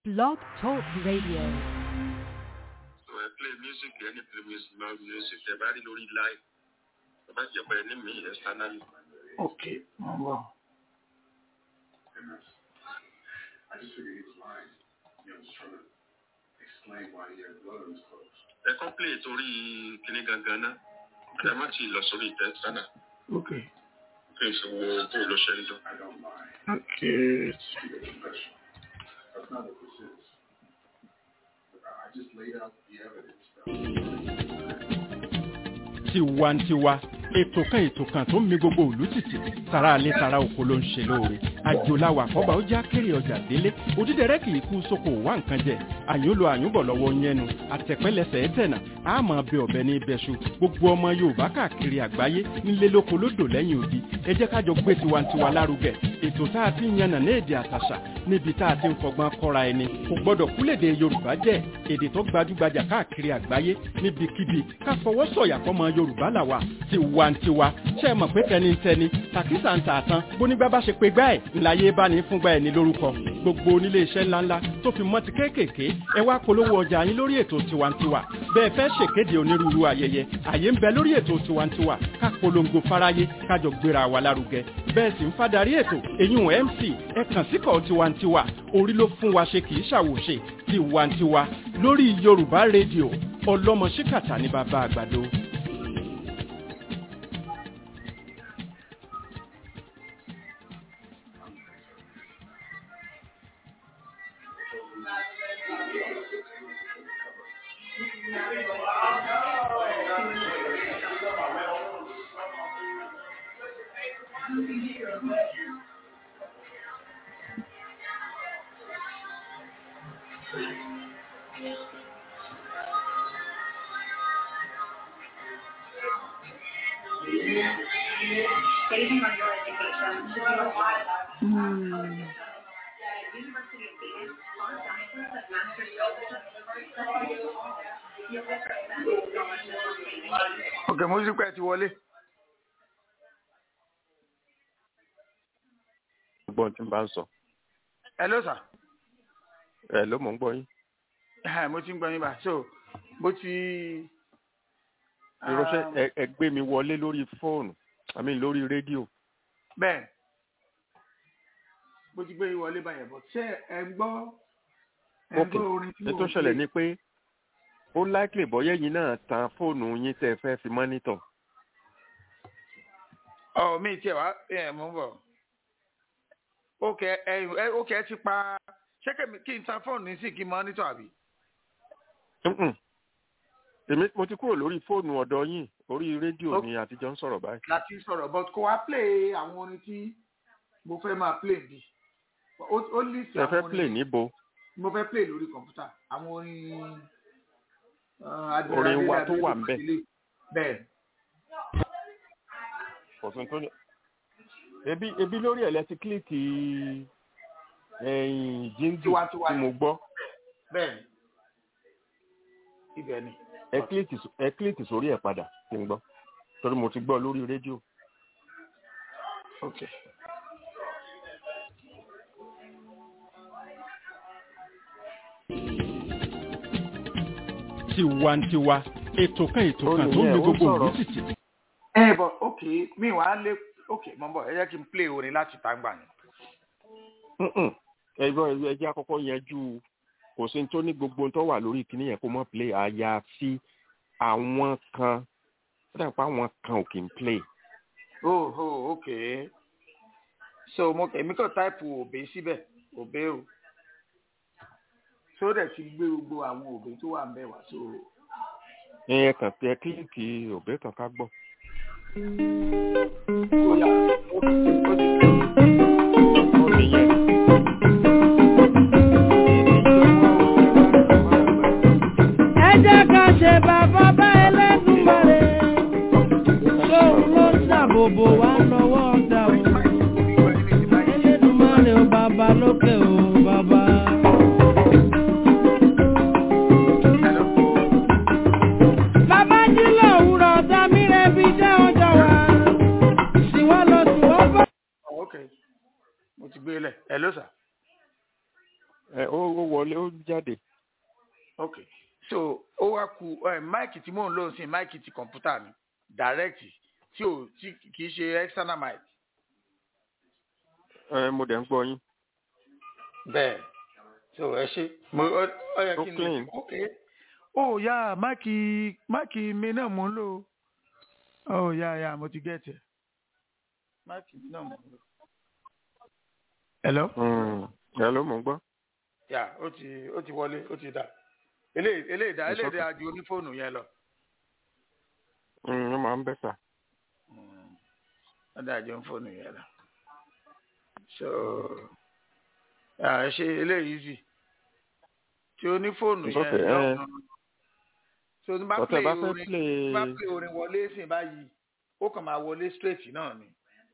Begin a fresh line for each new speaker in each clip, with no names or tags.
Blog Talk Radio.
So ẹ play music ẹni play music máa music ẹ bá rí lórí live ẹ bá jẹ pé ẹni mi externally.
ok mo ń bọ̀.
ẹ kàn play torí kíní gangan náà ẹ má ti lọ sórí ìtẹ́ external
ok
kí n sì wo bó ló ṣe ń dún.
ok
tiwantiwa ètò kan ètò kan tó ń mi gbogbo òlú tìtì tara alẹ́ tara oko ló ń ṣe lóore àjòláwà àkọ́bà ó já kéré ọjà délé òdídẹrẹ́ kì í kú sóko wá nǹkan jẹ àyúnlò àyúnbọ̀ lọ́wọ́ yẹnu àtẹ̀pẹ́lẹsẹ̀ ẹ̀tẹ̀nà àmọ́ bẹ ọ̀bẹ ní ibẹ̀ṣu gbogbo ọmọ yorùbá káàkiri àgbáyé nílé lóko lódò lẹ́yìn odi ẹ jẹ́ kájọ gbé tiwantiwa lárugẹ ètò tá a ti ń yànnà ní èdè àtàṣà níbi tá a ti ń fọgbọ́n kọ́ra ẹni kò gbọ́dọ̀ kúlèdè yorùbá jẹ́ èdè tó gbajúgbajà káàkiri àgbáyé níbikíbi ká fọwọ́ sọ̀yà fọmọ yorùbá làwà tiwantiwa ṣe é mọ̀ pé tẹnitẹni tàkísà ń tààtàn bónígbà bá ṣe pé gbá ẹ̀ ńláyé bá ní fúngbà ẹ̀ ní lórúkọ gbogbo onílé iṣẹ́ ńláńlá tó fi mọ́ ti kéékèèké ẹ wá polówó ọjà yín lórí ètò tiwantiwa bẹ́ẹ̀ fẹ́ ṣèkéde onírúurú ayẹyẹ àyè ń bẹ lórí ètò tiwantiwa ká polongo fáráyé kájọ gbéra wa lárugẹ bẹ́ẹ̀ sì ń fadarí ètò èyún mc ẹ kàn síkọ̀ tiwantiwa orí ló fún wa ṣe kì í ṣàwòṣe tiwantiwa lórí yorùbá rédíò ọlọ́mọ ṣíkàtà ní bàbá àgbàdo.
Basing on your education, should be a lot of
Hmm.
University of Phoenix, on sciences of master's studies, you'll get
ok mo sì pẹ́ ti wọlé.
gbọ́n tí n bá ń sọ
hello sir.
ẹ ló mọ̀ ń gbọ́ yín.
Ẹ, mo ti ń gbọ́ yín bá so bó ti.
ìránṣẹ́
um,
ẹ ẹ gbé mi wọlé lórí fóònù àmì lórí rédíò.
bẹ́ẹ̀ bó ti gbé yín wọlé báyẹn bọ̀ ṣé ẹ ń gbọ́ ẹ ń
ok
gbọ́ orin tí
ní
mo
tó
ń
ṣẹlẹ̀
play?
ni pé ó likely bọ́yẹ́ yín náà tan fóònù yín tẹ́ ẹ fẹ́ fi mọ́nítọ̀.
ọ mi tiẹ̀ wá ẹ mo ń bọ̀ ok ẹ ẹ ok ẹ ti pa ṣé kèmí kí n ta fóònù ní sí kí n mọ́nítọ̀ àbí.
Mm-mm. èmi mo ti kúrò lórí fóònù ọ̀dọ̀ yín orí rédíò
Ok.
ni àtijọ́ ń sọ̀rọ̀ báyìí.
láti sọ̀rọ̀ but kò wá play àwọn orin tí mo fẹ́ máa play bí ó ó list
ẹ fẹ́
àwọn
play
orin
níbo
mo fẹ́ play lórí kọ̀mpútà àwọn orin uh, Admiral
Orin wa
Adédàbí
tó wà ńbẹ̀.
Adélé. bẹ́ẹ̀
ọ̀sùn tó ní. ebi ebi lórí ẹ̀ lẹ́tí kílíkì ẹ̀yìn jíǹdù
Tiwantiwa
tí mo gbọ́
bẹ́ẹ̀ ni ibẹ̀ ni
ẹ kílíkì s- ẹ kílíkì sórí ẹ̀ padà tí ń gbọ́ torí mo ti gbọ́ lórí rédíò.
ok
tiwantiwa ètò kan ètò kan tó ń
Olùyẹ,
mi
ó
gbogbo
sọ̀rọ̀.
òlú tìtì
ẹ bọ̀ ok mi wàá lé ok mo ń bọ̀ ẹ jẹ́ kí n play orin láti tàgbà ni
Mm-mm. ẹ gbọ́ ẹ jẹ́ àkọ́kọ́ yanjú kò sí tó ní gbogbo tó wà lórí kíní yẹn kó mọ́ play àyàfi àwọn kan ó dà pé àwọn kan ò kì í play.
oh oh ok so mo èmi kàn táìpù òbí síbẹ̀ òbí o so dẹ̀ ti gbé gbogbo àwọn òbí tó wà ń bẹ̀ wá so.
ẹ kàn pé ẹ kílíkì òbí kan ká gbọ́.
ó yá ó ó ti
òbí yẹn
ẹ jẹ́ ká ṣe bàbá bá ẹlẹ́dùnmọ̀rẹ́ tóun ló ṣàbòbò wá lọ́wọ́ ọ̀dà o ẹlẹ́dùnmọ̀rẹ́ o bàbá lókè o bàbá. bàbá jí lòwúrọ̀ ọ̀dà mi rẹ̀ bí jẹ́ ọjọ́ wa sì wá lọ sí wọ́n bá.
ok mo ti gbé lẹ̀ ẹ ló sà.
ẹ ó ó wọ wọlé ó jáde.
ok so ó wá ku ẹ máìkì tí mò ń lò sí máìkì ti kọ̀ǹpútà ni direct tí ò tí kì í ṣe external mic.
ẹ mo dẹ̀ ń gbọ́ yín.
bẹ́ẹ̀ so ẹ ṣe mo ọ ọ yẹ
Ó
kí n
clean.
lè ok ó yá máìkì máìkì mi náà mò ń lò ó yá yá mo ti gẹ̀ẹ́tì ẹ̀ máìkì mi náà mò ń lò. hello.
Mm, ẹ ló mò ń gbọ́.
yà ó ti ó ti wọlé ó ti dà eléyìí eléyìí dà
It's
eléyìí
okay.
dà ju onífóònù yẹn lọ.
Mm, ó máa ń bẹ́tà.
ó dà ju onífóònù yẹn lọ. so yà ẹ ṣe eléyìí sì tí onífóònù
It's
yẹn
okay,
yọ
eh.
so ní bá
Ọ̀tẹ̀
play
bá fẹ́
orin
play
bá play orin wọlé sìn báyìí ó kàn máa wọlé straight náà ni.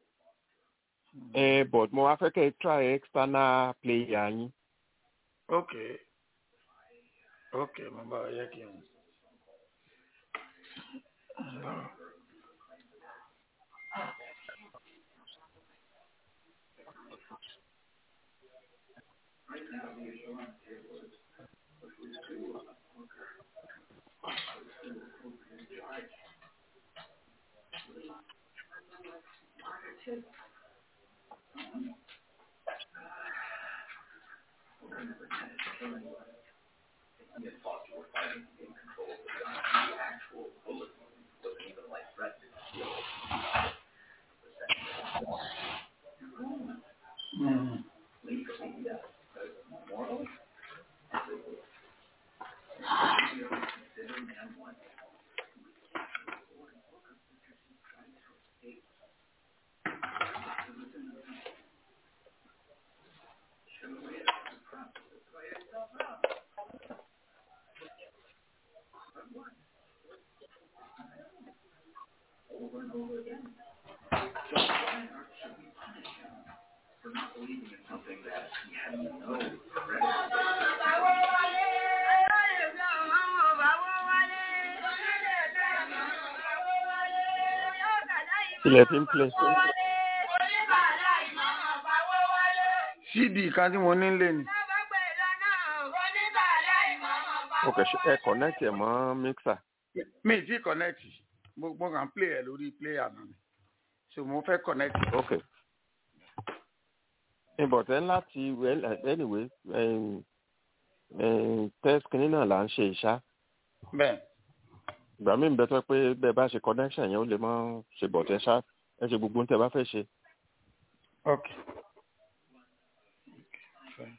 ẹ but mo wá fẹ́ kẹ́ ẹ try external player yín.
ok ok mo bá ọ yẹ kí n.
ilẹ̀ fi ń play.
cd kan tí mo ní lé ni.
ok ṣe ẹ connect ẹ mọ́ mixer.
mi ti connect mo mo kàn play ẹ lórí player náà ni so mo fẹ́ connect.
ok. ìbọ̀tẹ́ láti well anyway um, um, test kìíní náà là ń ṣe ìṣá.
bẹ́ẹ̀
ìgbà míì ń bẹ tó pé bẹ́ẹ̀ bá ṣe connection yẹn ó lè mọ́ ṣe bọ̀tẹ́ ṣá ẹ ṣe gbogbo ohun tẹ́ bá fẹ́ ṣe.
ok. Fine.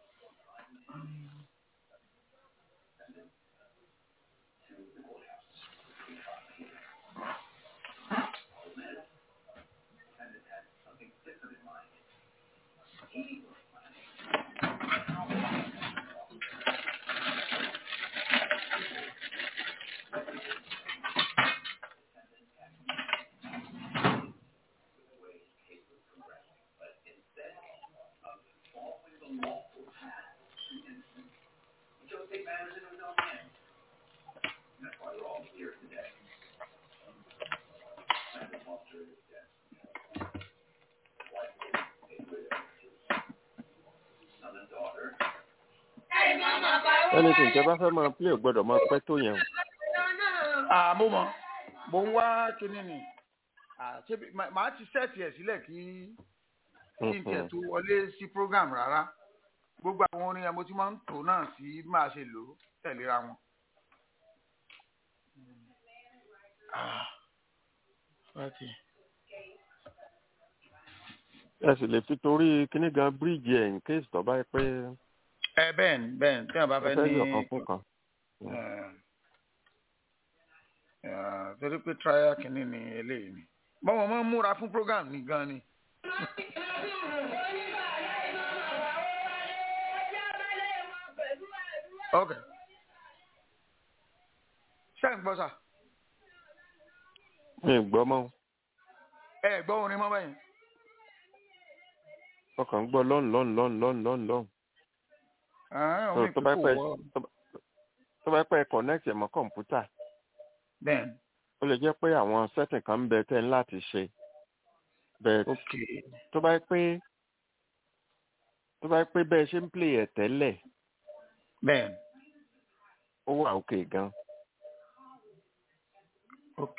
anything tẹ́ bá fẹ́ máa play ò gbọ́dọ̀ máa pẹ́ tó yẹn o.
ah mo mọ mo ń wá kinní ni ah ṣé bí- mà- màá ti sẹ́ẹ̀tì ẹ̀ sílẹ̀ kí kí n tiẹ̀ tó wọlé sí program rárá gbogbo àwọn orin yẹn mo ti máa ń tò náà sí bí màá ṣe lò ó tẹ̀léra wọn. Ah, Fati.
ẹ sì lè fi torí kíní gan bíríìjì ẹ̀ in case tó bá yẹ pé
ẹ bẹ́ẹ̀ ni bẹ́ẹ̀ ni tí wọ́n bá
ẹ
fẹ́
fẹ́
ní
yọ̀ kan fún kan.
eh, eh, torí pé trial kìíní ni eléyìí ni bọ́wọ́ máa ń múra fún program ní gan ni. ok ṣé ń gbọ́ sà
mi ì gbọ́ mọ́
ẹ gbọ́ orin mọ́ bẹ́yìn
ọkàn ń gbọ́ lọ́n lọ́n lọ́n lọ́n lọ́n lọ́n.
Ah,
tó
orin
tó bá
kúkú
pẹ́
wọ́
tó bá- tó bá pẹ́ connect ẹ̀ mọ́ kọ̀ǹpútà
bẹ́ẹ̀ ni
ó lè jẹ́ pé àwọn setting kan ń bẹ tẹ́ ń láti ṣe bẹ́ẹ̀
ok
tó bá pé tó bá pé bẹ́ẹ̀ ṣe ń play ẹ̀ tẹ́lẹ̀
bẹ́ẹ̀
ó wà òkè gan
ok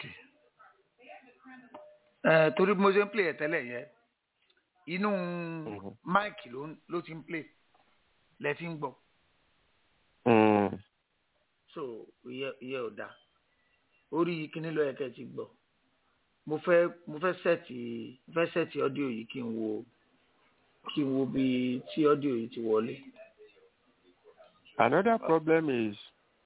ẹ torí bí mo ṣe ń play ẹ tẹ́lẹ̀ yẹ inú
Mhm.
máìkì ló ń- ló ti ń play lẹ ti ń gbọ́
Mm.
so ìyẹ ìyẹ ò dáa orí kíní ló yẹ kẹ́ ẹ ti gbọ́ mo fẹ́ mo fẹ́ sẹ́ẹ̀tì mo fẹ́ sẹ́ẹ̀tì ọ́díò yìí kí n wo kí n wo bí tí ọ́díò yìí ti wọlé
another problem is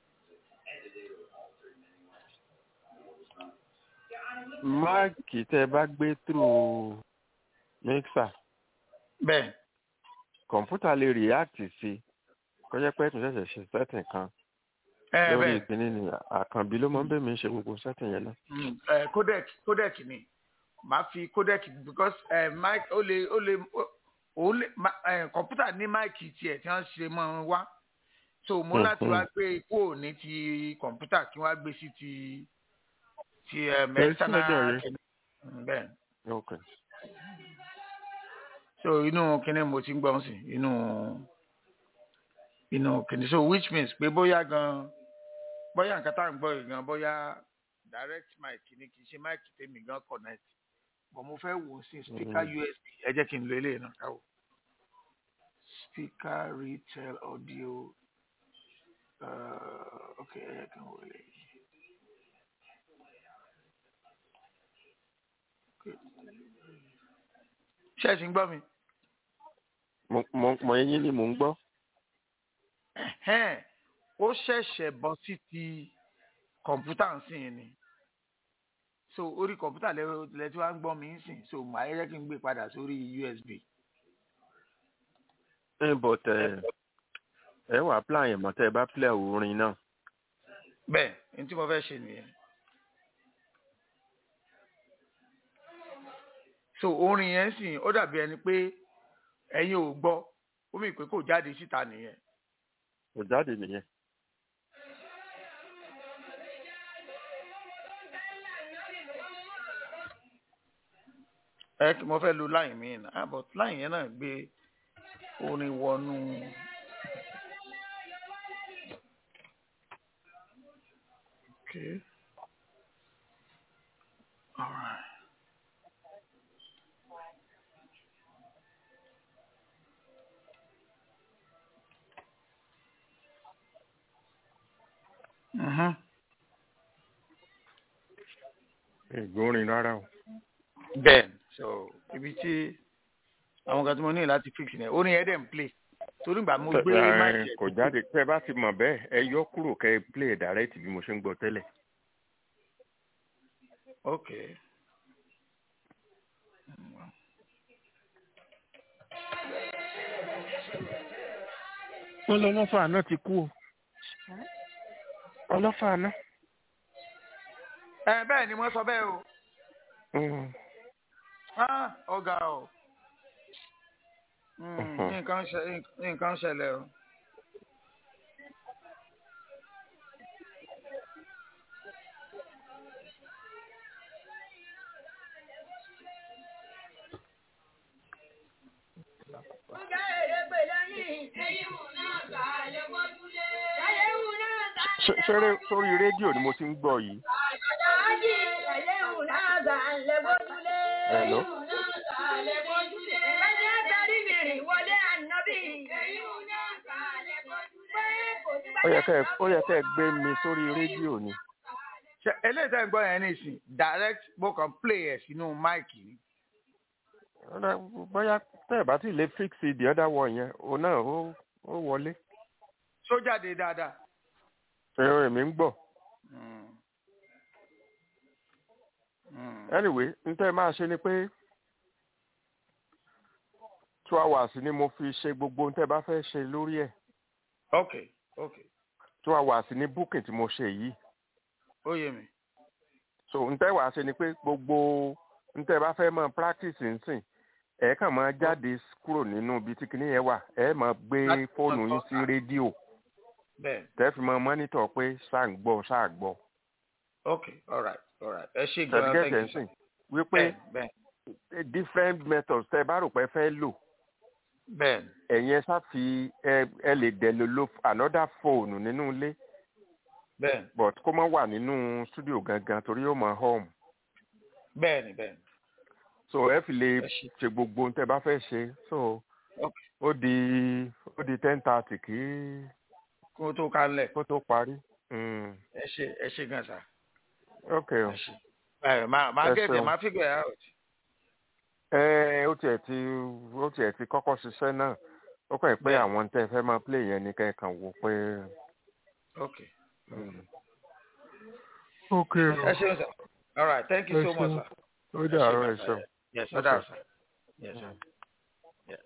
máàkì tẹ bá gbé through mixer
bẹ́ẹ̀
kọ̀ǹpútà lè react sí kọjá pé ẹ̀tún ṣẹ̀ṣẹ̀ ṣe setting kan
ẹ
lórí
bẹ́ẹ̀
ìpínlẹ̀ ni àkànbí ló máa ń bẹ̀ mí ṣe gbogbo setting yẹn náà.
Mm, ẹ codec codec ni màá fi codec because ẹ mic ó lè ó lè ó lè ma- ẹ kọ̀mpútà ní máìkì tiẹ̀ tí wọ́n ṣe mọ́ wá so mo láti
Mhm.
wá gbé kúrò ní ti kọ̀mpútà kí wọ́n á gbé sí ti ti ẹ
Ẹ sí
mẹ́sánná
ọ̀dọ̀ rẹ.
kìnní Mm, bẹ́ẹ̀
Okay.
so inú kìnní mo ti ń gbọ́n sí inú inú kìnní so which means pé bóyá gan bóyá nǹkan tá à ń gbọ́ yìí gan bóyá direct mic ni kì í ṣe mic tèmi gan connect but mo fẹ́ wò ó sí speaker
Mhm.
usb ẹ jẹ́ kí n lo eléyìí náà káwọ́ speaker retail audio uh, ok ẹ jẹ́ kí n wò eléyìí. ṣé ẹ sì ń gbọ́ mi?
mo mo mo eyín ni mò ń gbọ́.
Ẹ̀hẹ́n, ó ṣẹ̀ṣẹ̀ bọ́ sí ti kọ̀ǹpútà ń sìn ni so orí kọ̀ǹpútà lẹ tí wàá ń gbọ́ mi ń sìn so màá yẹ kí n gbé padà sórí usb.
ẹ but ẹ ẹ wà plan yẹn mọ tẹ ẹ bá play orin náà.
bẹ́ẹ̀ ní tí mo fẹ́ ṣe nìyẹn. so orin yẹn sìn ó dàbí ẹni pé ẹ̀yin ò gbọ́ ó mì pé kò jáde síta nìyẹn.
kò jáde nìyẹn.
ẹ kí mo fẹ́ lo láì mí náà but láì yẹn náà gbé orin wọnú. Okay. All right. Mhm.
ìgbórin rárá o.
bẹ́ẹ̀ so ibi tí àwọn kan tí mo ní láti fix ni orin yẹn dẹ̀ ń play torí ìgbà mo gbé
Ẹ,
máìkì
kò jáde tẹ bá ti mọ̀ bẹ́ẹ̀ ẹ yọ kúrò kẹ ẹ play direct bí mo ṣe ń gbọ́ tẹ́lẹ̀.
ok
wọ́n lọ lọ́fà náà ti kú o. ọlọ́fà náà.
ẹ bẹ́ẹ̀ ni wọ́n sọ bẹ́ẹ̀ o
Mm.
Ah, ọ̀gá o Mm,
Mhm.
nǹkan ṣe nǹkan ṣẹlẹ̀ o.
Ṣé- ṣeré sórí rédíò ni mo ti ń gbọ́ yìí. Hello? ó yẹ kẹ́ ẹ- ó yẹ kẹ́ ẹ gbé mi sórí rédíò ni.
ṣe eléyìí tẹ́ ń gbọ́ yẹn nísìn direct mo kàn play ẹ̀ sínú máìkì ni.
Ọ̀dà, bóyá tẹ́ ẹ bá ti lè fix the other one yẹn òun náà ó ó wọlé.
ṣó jáde dáadáa.
ẹ̀rọ èmi ń gbọ́.
Mm. Mm.
anyway n tẹ́ ẹ máa ṣe ni pé two hours ni mo fi ṣe gbogbo n tẹ́ ẹ bá fẹ́ ṣe lórí ẹ̀
ok ok
two hours ni booking tí mo ṣe yìí
ó yé mi.
so n tẹ́ wàá ṣe ni pé gbogbo n tẹ́ ẹ bá fẹ́ mọ practice nsìn ẹ kàn máa jáde kúrò nínú ibi tí kinní yẹn wà ẹ máa gbé
Láti
fóònù
máa
yín
tọ́
sí
ta.
rédíò
bẹ́ẹ̀
tẹ́ fi máa mọ́nítọ̀ pé ṣáà ń gbọ́ ṣáà gbọ́
ok alright alright ẹ ṣe gan-an
certificate
thank you
nsìn wípé
bẹ́ẹ̀ bẹ́ẹ̀
different methods tẹ́ ẹ bá rò pé ẹ fẹ́ lò
bẹ́ẹ̀ni
ẹ̀yin ẹ ṣáà fi ẹ ẹ lè dẹ̀ lò lo another phone nínú ilé
bẹ́ẹ̀ni
but kó má wà nínú studio gangan torí ó mọ home
bẹ́ẹ̀ni bẹ́ẹ̀ni
so ẹ fi lè
ẹ ṣe
ṣe gbogbo ohun tẹ́ bá fẹ́ ṣe so
ok
ó di ó di ten thirty kí
kó tó kálẹ̀
kó tó parí. Mm.
ẹ ṣe ẹ ṣe gan sa
ok o
ẹ ṣe ẹ máa máa
Ẹ
gẹ̀ẹ́dẹ̀
ṣeun.
máa figure it out
ẹ ó tiẹ̀ ti ó tiẹ̀ ti kọ́kọ́ ṣiṣẹ́ náà ó kàn pé
Bẹ́ẹ̀.
àwọn tẹ́ ẹ fẹ́ máa play yẹn ni kẹ́kàn wò pé.
ok
ok
ẹ ṣeun sir all right thank you
Ẹ
so much
ṣeun.
sir.
ó dàárọ̀ ẹ̀ ṣeun.
Yes,
Okay.
that's right. Yes, sir. Yes.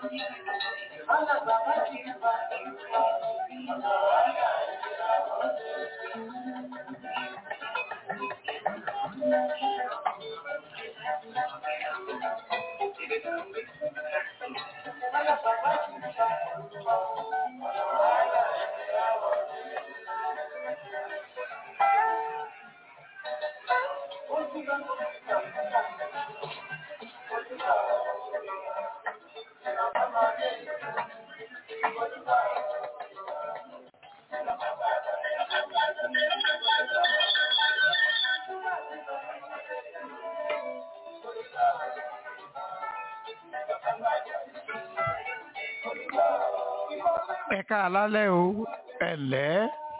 ẹ̀ka alálẹ̀ o ẹ̀lẹ́.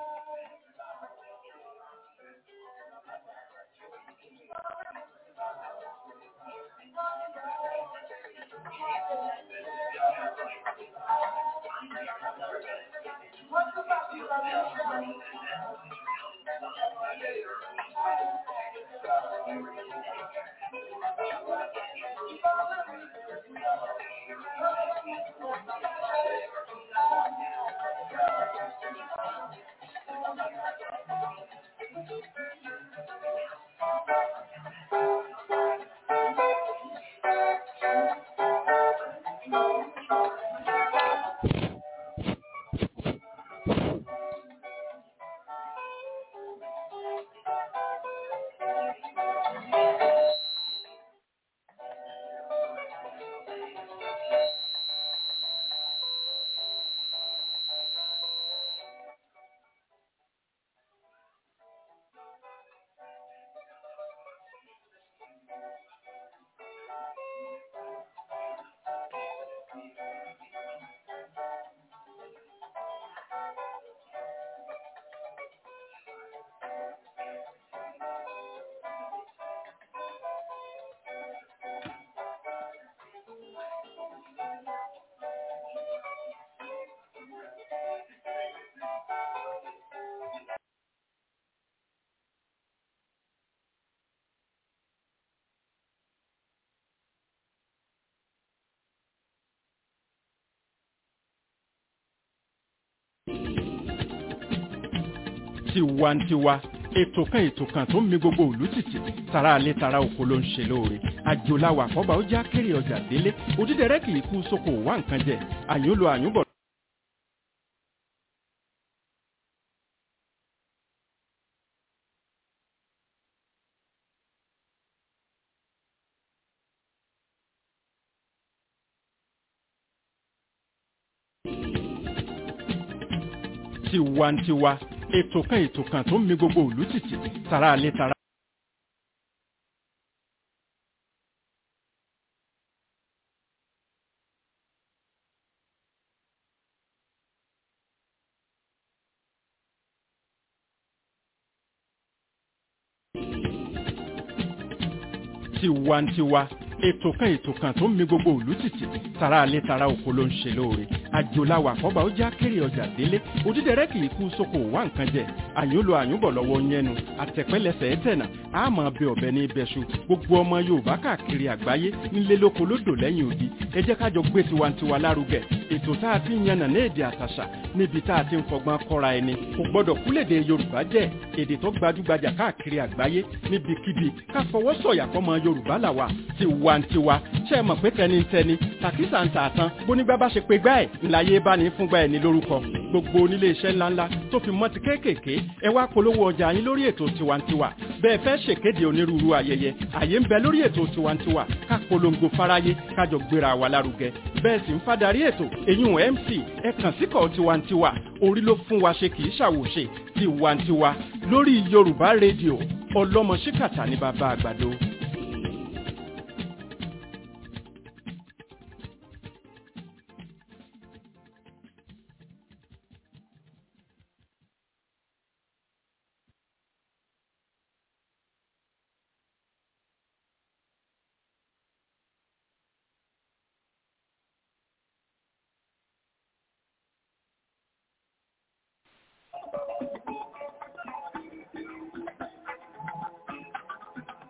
tiwantiwa ètò kan ètò kan tó ń mi gbogbo òlú tìtì tara alẹ́ tara oko ló ń ṣe lóore àjòláwà àkọ́bà ó já kéré ọjà délé òdídẹrẹ́ kì í kú sóko wá nǹkan jẹ àyúnlò àyúnbọ̀. tiwantiwa ètò kan ètò kan tó ń mi gbogbo òlú tìtì tara alẹ́ tara. tiwantiwa ètò kan ètò kan tó ń mi gbogbo òlú tìtì tara alẹ́ tara oko ló ń ṣe lóore àjòláwà àkọ́bà ó já kéré ọjà délé òdídẹrẹ́ kì í kú sóko wá nǹkan jẹ àyúnlò àyúnbọ̀ lọ́wọ́ yẹnu àtẹ̀pẹ́lẹsẹ̀ ẹ̀tẹ̀nà àmọ́ bẹ ọ̀bẹ ní ibẹ̀ṣu gbogbo ọmọ yorùbá káàkiri àgbáyé nílé lóko lódò lẹ́yìn odi ẹ jẹ́ kájọ gbé tiwantiwa lárugẹ ètò tá a ti ń yànnà ní èdè àtàṣà níbi tá a ti ń fọgbọ́n kọ́ra ẹni kò gbọ́dọ̀ kúlèdè yorùbá jẹ́ èdè tó gbajúgbajà káàkiri àgbáyé níbikíbi ká fọwọ́ sọ̀yà fọmọ yorùbá làwà tiwantiwa ṣe é mọ̀ pé tẹnitẹni tàkísà ń tààtàn bónígbà bá ṣe pé gbá ẹ̀ ńláyé bá ní fúngbà ẹ̀ ní lórúkọ gbogbo onílé iṣẹ́ ńláńlá tó fi mọ́ ti kéékèèké ẹ wá polówó ọjà yín lórí ètò tiwantiwa bẹ́ẹ̀ fẹ́ ṣèkéde onírúurú ayẹyẹ àyè ń bẹ lórí ètò tiwantiwa ká polongo fáráyé kájọ gbéra wa lárugẹ bẹ́ẹ̀ sì ń fadarí ètò èyún mc ẹ kàn síkọ̀ tiwantiwa orí ló fún wa ṣe kì í ṣàwòṣe tiwantiwa lórí yorùbá rédíò ọlọ́mọ ṣíkàtà ní bàbá àgbàdo.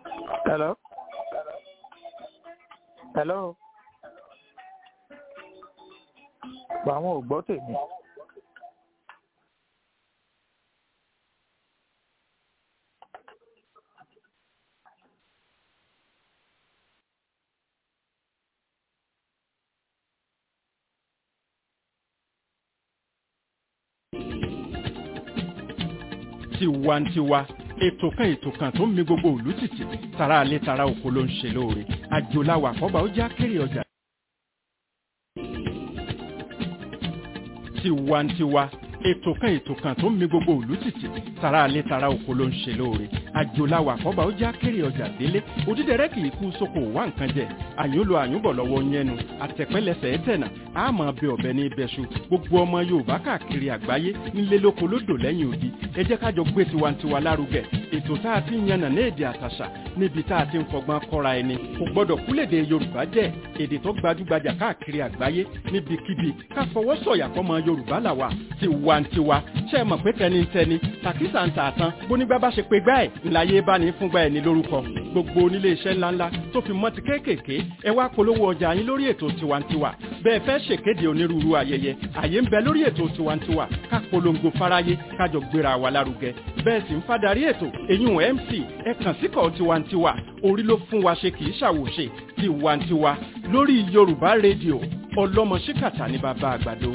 Hello? Hello? pa àwọn ò gbọ́ tèmi.
tiwantiwa ètò kan ètò kan tó ń mi gbogbo òlú tìtì tara alẹ́ tara oko ló ń ṣe lóore àjòláwà àkọ́bà ó já kéré ọjà. tiwantiwa ètò kan ètò kan tó ń mi gbogbo òlú tìtì tara alẹ́ tara oko ló ń ṣe lóore àjòláwà àkọ́bà ó já kéré ọjà délé òdídẹrẹ́ kì í kú sóko wá nǹkan jẹ àyùnlò àyùnbọ̀ lọ́wọ́ yẹnu àtẹ̀pẹ́lẹsẹ̀ ẹ̀tẹ̀nà àmọ́ bẹ ọ̀bẹ ní ibẹ̀ṣu gbogbo ọmọ yorùbá káàkiri àgbáyé nílé lóko lódò lẹ́yìn odi ẹ jẹ́ kájọ gbé tiwantiwa lárugẹ ètò tá a ti ń yànnà ní èdè àtàṣà níbi tá a ti ń fọgbọ́n kọ́ra ẹni kò gbọ́dọ̀ kúlèdè yorùbá jẹ́ èdè tó gbajúgbajà káàkiri àgbáyé níbikíbi ká fọwọ́ sọ̀yà fọmọ yorùbá làwà tiwantiwa ṣe é mọ̀ pé tẹnitẹni tàkísà ń tààtàn bónígbà bá ṣe pé gbá ẹ̀ ńláyé bá ní fúngbà ẹ̀ ní lórúkọ gbogbo onílé iṣẹ́ ńláńlá tó fi mọ́ ti kéékèèké ẹ wá polówó ọjà yín lórí ètò tiwantiwa bẹ́ẹ̀ fẹ́ ṣèkéde onírúurú ayẹyẹ àyè ń bẹ lórí ètò tiwantiwa ká polongo fáráyé kájọ gbéra wa lárugẹ bẹ́ẹ̀ sì ń fadarí ètò èyún mc ẹ kàn síkọ̀ tiwantiwa orí ló fún wa ṣe kì í ṣàwòṣe tiwantiwa lórí yorùbá rédíò ọlọ́mọ ṣíkàtà ní bàbá àgbàdo.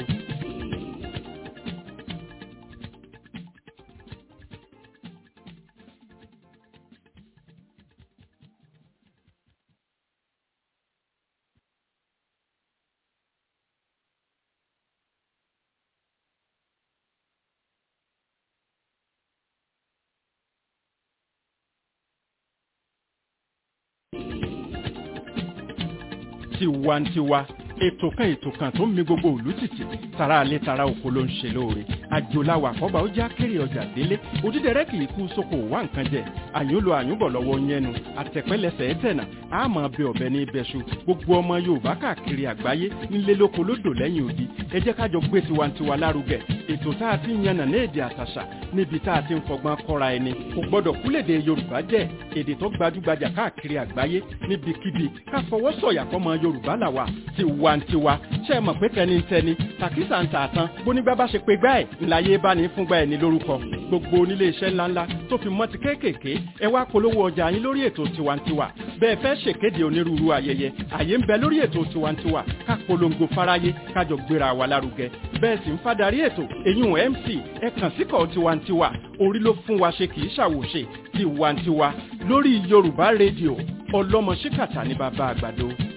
tiwantiwa ètò kan ètò kan tó ń mi gbogbo òlú tìtì tara alẹ́ tara oko ló ń ṣe lóore àjòláwà àkọ́bà ó já kéré ọjà délé òdídẹrẹ́ kì í kú sóko wá nǹkan jẹ àyùnlò àyùnbọ̀ lọ́wọ́ yẹnu àtẹ̀pẹ́lẹsẹ̀ ẹ̀tẹ̀nà àmọ́ bẹ ọ̀bẹ ní ibẹ̀ṣu gbogbo ọmọ yorùbá káàkiri àgbáyé nílé lóko lódò lẹ́yìn odi ẹ jẹ́ kájọ gbé tiwantiwa lárugẹ ètò tá a ti ń yànnà ní èdè àtàṣà níbi tá a ti ń fọgbọ́n kọ́ra ẹni kò gbọ́dọ̀ kúlèdè yorùbá jẹ́ èdè tó gbajúgbajà káàkiri àgbáyé níbikíbi ká fọwọ́ sọ̀yà fọmọ yorùbá làwà tiwantiwa ṣe é mọ̀ pé tẹnitẹni tàkísà ń tààtàn bónígbà bá ṣe pé gbá ẹ̀ ńláyé bá ní fúngbà ẹ̀ ní lórúkọ gbogbo onílé iṣẹ́ ńláńlá tó fi mọ́ ti kéékèèké ẹ wá polówó ọjà yín lórí ètò tiwantiwa bẹ́ẹ̀ fẹ́ ṣèkéde onírúurú ayẹyẹ àyè ń bẹ lórí ètò tiwantiwa ká polongo fáráyé kájọ gbéra wa lárugẹ bẹ́ẹ̀ sì ń fadarí ètò èyún mc ẹ kàn síkọ̀ tiwantiwa orí ló fún wa ṣe kì í ṣàwòṣe tiwantiwa lórí yorùbá rédíò ọlọ́mọ ṣíkàtà ní bàbá àgbàdo.